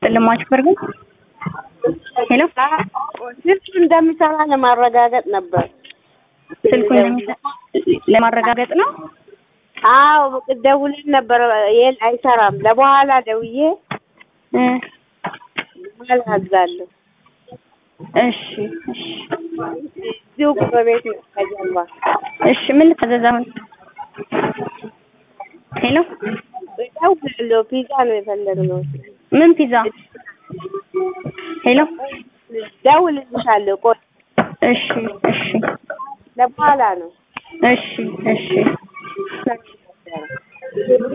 ለማጭበር ግን ሄሎ ስልክ እንደሚሰራ ለማረጋገጥ ነበር። ስልኩ እንደሚሰራ ለማረጋገጥ ነው። አዎ ደውለን ነበር። ይሄን አይሰራም። ለበኋላ ደውዬ እ በኋላ አዛለሁ። እሺ እሺ እዚሁ በቤት ነው ከጀርባ። እሺ ምን ልታዘዝ አሁን? ሄሎ እደውላለሁ። ፒዛ ነው የፈለግነው። ምን ፒዛ? ሄሎ ደውልልሻለሁ። ቆይ እሺ እሺ ለበኋላ ነው። እሺ እሺ